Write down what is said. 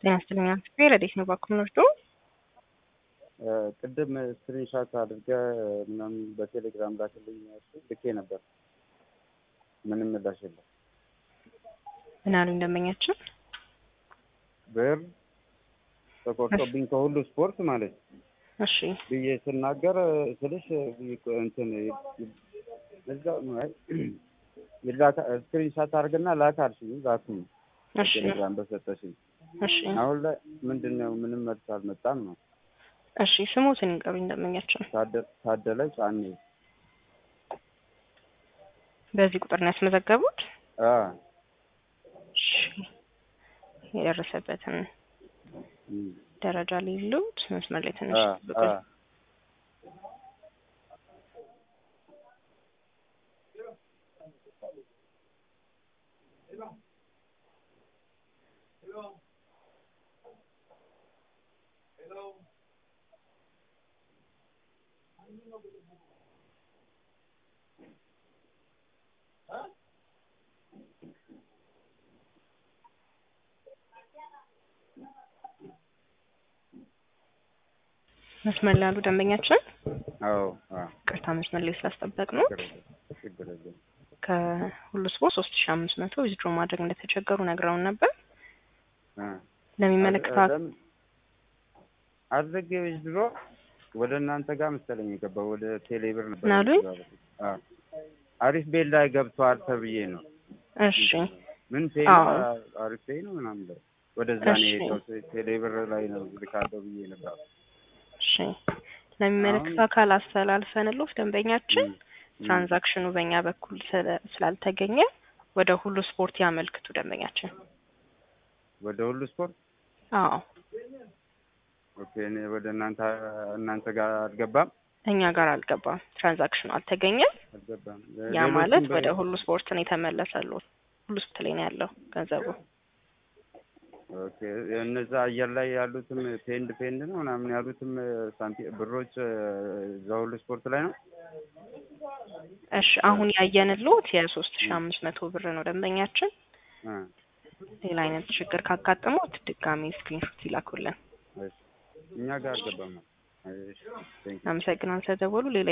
ጤና ይስጥልኝ አክስቴ ረዴት ነው ባኩም ወስዶ ቅድም ስክሪንሻት አድርገህ ምናምን በቴሌግራም ላክልኝ ልኬ ነበር። ምንም ምላሽ የለም። ምን አሉ እንደመኛችን ብር ተቆርጦብኝ ከሁሉ ስፖርት ማለት ነው እሺ ብዬ ስናገር ስልሽ እንትን እዛ ይላካ ስክሪንሻት አድርግና ላክ አልሽኝ ላኩኝ እሺ ቴሌግራም በሰጠሽኝ እሺ አሁን ላይ ምንድን ነው ምንም መልስ አልመጣም ነው እሺ ስሙትን ይንገሩ እንደመኛችን ታደ- ታደለ ጫኔ በዚህ ቁጥር ነው ያስመዘገቡት አ እሺ የደረሰበትን እም፣ ደረጃ ሊሉት መስመር ላይ ትንሽ አ ብቁ አ መስመር ላይ ያሉ ደንበኛችን አዎ አ ቅርታ መስመር ላይ ስላስጠበቅ ነው ችግር የለም ችግር የለም ከሁሉ ስፖርት ሶስት ሺ አምስት መቶ ዊዝድሮ ማድረግ እንደተቸገሩ ነግረውን ነበር አ ለሚመለከተው ለምን አድርጌው ድሮ ወደ እናንተ ጋር መሰለኝ የገባው ወደ ቴሌብር ነበር ምን አሉኝ? አ አሪፍ ቤት ላይ ገብቷል ተብዬ ነው እሺ ምን ፔ አዎ። አሪፍ ፔ ነው ምናምን ላይ ወደዛ ነው እሺ። የሄደው ቴሌብር ላይ ነው ልካለው ብዬ ነበር እሺ ለሚመለከተው አካል አስተላልፈንሎት ደንበኛችን እም፣ እም። ትራንዛክሽኑ በእኛ በኩል ስለ- ስላልተገኘ ወደ ሁሉ ስፖርት ያመልክቱ ደንበኛችን ወደ ሁሉ ስፖርት አዎ ኦኬ እኔ ወደ እናንተ እናንተ ጋር አልገባም እኛ ጋር አልገባም ትራንዛክሽኑ አልተገኘም አልገባም ያ ሌሎችም ማለት በ- ወደ ሁሉ ስፖርት ነው የተመለሰሎት ሁሉ ስፖርት ላይ ነው ያለው ገንዘቡ ኦኬ እነዛ አየር ላይ ያሉትም ፔንድ ፔንድ ነው ምናምን ያሉትም ሳንቲ ብሮች እዛ ሁሉ ስፖርት ላይ ነው እሺ አሁን ያየንሎት የሶስት ሺ አምስት መቶ ብር ነው ደንበኛችን አ ሌላ አይነት ችግር ካጋጠሙት ድጋሚ ስክሪንሾት ይላኩልን እሺ እኛ ጋር አልገባም እሺ ቴንክ አመሰግናል ስለደወሉ ሌላ